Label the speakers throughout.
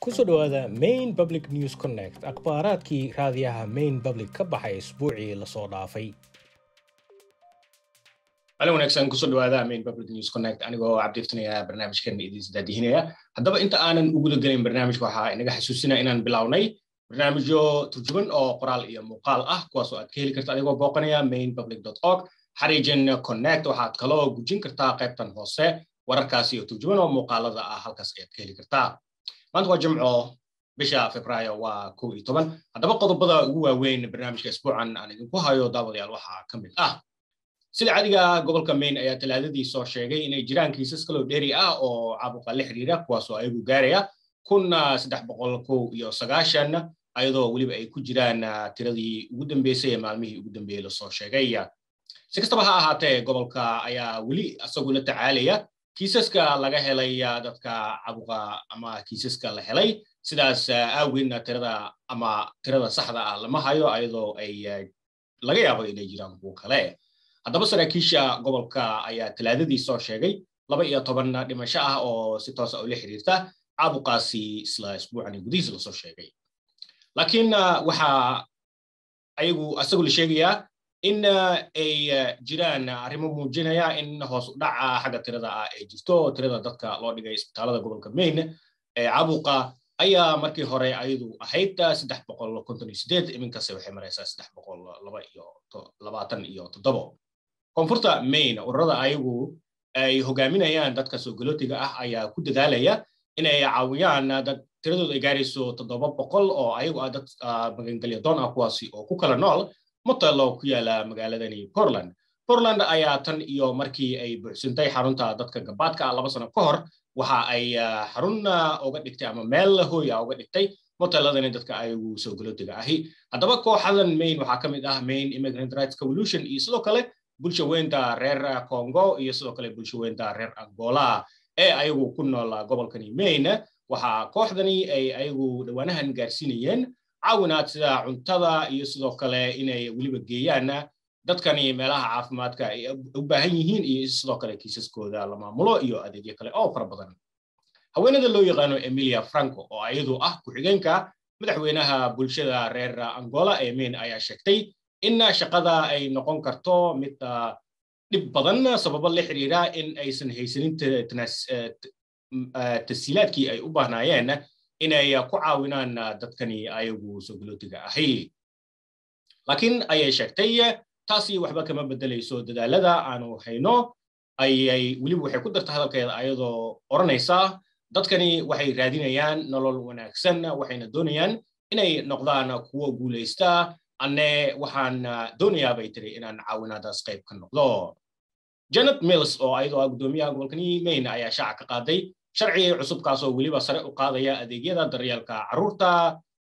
Speaker 1: kusoo dhowaada main public news connect akhbaaraadkii raadiyaha main public ka baxay isbuucii lasoo dhaafay
Speaker 2: alin wanaagsan kusoo dhawaada main public news connect anigoo cabdiiftinaya barnaamijkan idiin daadihinaya haddaba inta aanan u guda gelin barnaamijka waxaa inaga xasuusinaya inaan bilownay barnaamijyo turjuban oo qoraal iyo muuqaal ah kuwaasoo aad ka heli karta adigoo booqanaya main public org xariijin connect waxaad kaloo gujin kartaa qaybtan hoose wararkaas iyo turjuban oo muuqaalada ah halkaas ayaad ka heli kartaa maanta waa jimco bisha februaayo waa kow iyo toban haddaba qodobada ugu waaweyn barnaamijka isbuucan aan idinku hayo daawadayaal waxaa ka mid ah sida cadiga gobolka maine ayaa talaadadii soo sheegay inay jiraan kiisas kaloo dheeri ah oo caabuqa la xiriira kuwaasoo ayagu gaaraya kun saddex boqol kow iyo sagaashan ayadoo weliba ay ku jiraan tiradii ugu dambeysay ee maalmihii ugu dambeeyey lasoo sheegay si kastaba ha ahaatee gobolka ayaa weli isagu la tacaalaya kiisaska laga helay dadka cabuqa ama kiisaska la helay sidaas aaweedna tirada ama tirada saxda ah lama hayo ayadoo ay laga yaabo inay jiraan kuwo kale haddaba saraakiisha gobolka ayaa talaadadii soo sheegay laba iyo toban dhimasho ah oo si toosa ula xiriirta caabuqaasi isla isbuucani gudihiisa lasoo sheegay laakiin waxaa ayagu isagu la sheegayaa in ay jiraan arrimo muujinaya in hoos u dhaca xagga tirada ah ay jirto tirada dadka loo dhigay isbitaalada gobolka maine ee caabuqa ayaa markii hore ayadu ahayd saddex boqol konton iyo sideed iminkase waxay maraysaa saddex boqol laba iyo labaatan iyo toddobo koonfurta maine ururada ayagu ay hogaaminayaan dadka soogolootiga ah ayaa ku dadaalaya inay caawiyaan dad tiradooda ay gaarayso toddoba boqol oo ayagu ah dad magangelya doon ah kuwaasi oo ku kala nool motelo ku yaala magaaladani portland portland ayaa tan iyo markii ay buuxsintay xarunta dadka gabaadka ah laba sano ka hor waxa ay xarun uga dhigtay ama meel hooy ah uga dhigtay moteladani dadka ayagu soogolootiga ahi haddaba kooxadan maine waxaa ka mid ah maine immigrant rights covolution iyo sidoo kale bulsha weynta reer congo iyo sidoo kale bulsha weynta reer angola ee ayagu ku nool gobolkani maine waxaa kooxdani ay ayagu dhowaanahan gaarsiinayeen caawinaad sida cuntada iyo sidoo kale inay weliba geeyaan dadkani meelaha caafimaadka ay u baahan yihiin iyo sidoo kale kiisaskooda la maamulo iyo adeegyo kale oo fara badan haweenada loo yaqaano emilia franco oo ayadu ah ku-xigeenka madaxweynaha bulshada reer angola ee maine ayaa sheegtay in shaqada ay noqon karto mid dhib badan sababo la xiriira in aysan haysanin tasiilaadkii ay u baahnaayeen inay ku caawinaan dadkani ayagu soogolootiga ahi laakiin ayay sheegtay taasi waxba kama beddelayso dadaalada aanu hayno ayay weliba waxay ku darta hadalkeeda ayadoo odhanaysa dadkani waxay raadinayaan nolol wanaagsan waxayna doonayaan inay noqdaan kuwo guulaysta anne waxaan doonayaa bay tiri inaan caawinaadaas qayb ka noqdo janet mills oo ayadoo ah guddoomiyaha gobolkani maine ayaa shaaca ka qaaday sharci cusubkaasoo weliba sare u qaadaya adeegyada daryeelka carruurta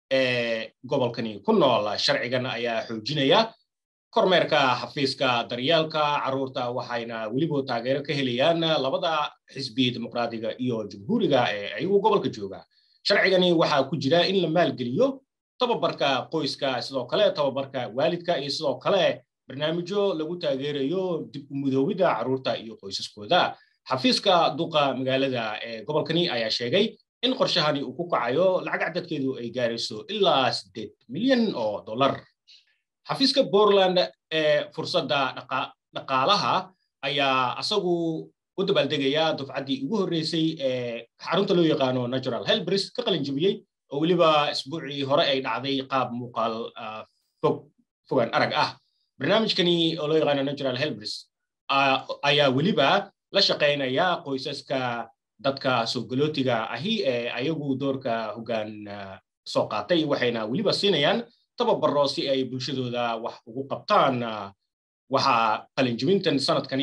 Speaker 2: ee gobolkani ku nool sharcigan ayaa xoojinaya kormeerka xafiiska daryeelka carruurta waxayna weliba taageero ka helayaan labada xisbi dimuqraadiga iyo jumhuuriga ee ayagu gobolka jooga sharcigani waxaa ku jira in la maalgeliyo tababarka qoyska sidoo kale tababarka waalidka iyo sidoo kale barnaamijyo lagu taageerayo dib u mudoowida carruurta iyo qoysaskooda xafiiska duqa magaalada ee gobolkani ayaa sheegay in qorshahani uu ku kacayo lacag cadadkeedu ay gaarayso ilaa siddeed milyan oo dollar xafiiska portland ee fursadda dhaqaalaha ayaa asagu u dabaaldegaya dufcaddii ugu horreysay ee xarunta loo yaqaano natural helbris ka qalin jebiyey oo weliba isbuucii hore ay dhacday qaab muuqaal fog fogaan arag ah barnaamijkani oo loo yaqaano natural helbris ayaa weliba la shaqaynaya qoysaska dadka soogolootiga ahi ee ayagu doorka hoggaan soo qaatay waxayna weliba siinayaan tababaro si ay bulshadooda wax ugu qabtaan waxaa qalinjibintan sanadkani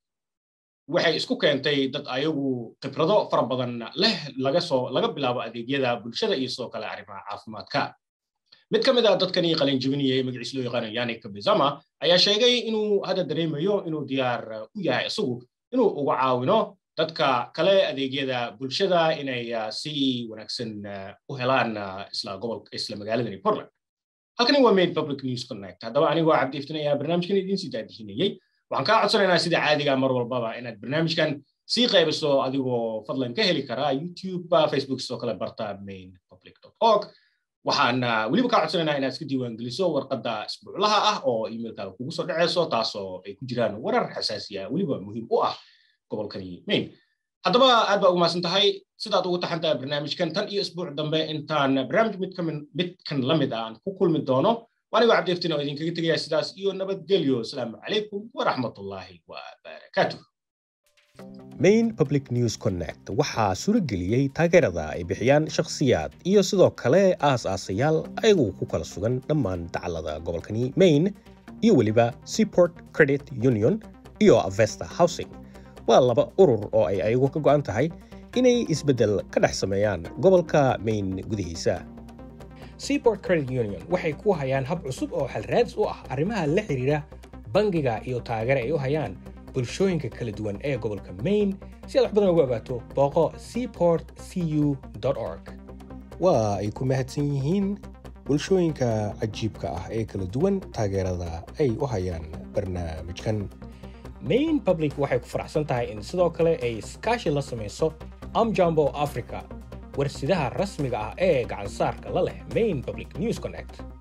Speaker 2: waxay isku keentay dad ayagu khibrado fara badan leh laga soo laga bilaabo adeegyada bulshada iyo sidoo kale arrimaha caafimaadka mid ka mid a dadkani qalinjibinayay magaciis loo yaqaano yanik bizama ayaa sheegay inuu hadda dareemayo inuu diyaar u yahay isagu inuu uga caawino dadka kale adeegyada bulshada inay si wanaagsan u helaan isla gobolka isla magaaladani portland halkani waa main public news connect haddaba anigoo cabdi iftinaya barnaamijkan idiin sii daadihinayey waxaan kaa codsanaynaa sida caadiga mar walbaba inaad barnaamijkan sii qaybiso adigoo fadlan ka heli karaa youtube facebook sidoo kale barta main public org waxaan weliba kaa codsanaynaa inaad iska diiwaangeliso warqadda isbuuclaha ah oo emailkaaga kugu soo dhaceyso taasoo ay ku jiraan warar xasaasiya weliba muhiim u ah gobolkani main haddaba aad baa ugu mahadsan tahay sidaad ugu taxan tahay barnaamijkan tan iyo isbuuc dambe intaan barnaamij midkan la mid aan ku kulmi doono waanigoo cabdiiftin oo idinkaga tegaya sidaas iyo nabadgelyo asalaamu calaykum waraxmatullaahi wabarakaatuh
Speaker 1: main public news connect waxaa suurageliyey taageerada ay bixiyaan shakhsiyaad iyo sidoo kale aas-aasayaal ayagu ku kala sugan dhammaan dacallada gobolkani maine iyo weliba seaport credit union iyo avesta housing waa laba urur oo ay ayagu ka go'an tahay inay isbeddel ka dhex sameeyaan gobolka maine gudihiisa seaport credit union waxay ku hayaan hab cusub oo xalraadis u ah arrimaha la xidhiira bangiga iyo taageere ay u hayaan bulshooyinka kala duwan ee gobolka maine si aad wax badan ugu ogaato booqo seaport cu org waa ay ku mahadsan yihiin bulshooyinka cajiibka ah ee kala duwan taageerada ay u hayaan barnaamijkan main public waxay ku faraxsan tahay in sidoo kale ay iskaashi la samayso amjambo africa warsidaha rasmiga ah ee gacansaarka la leh main public news connect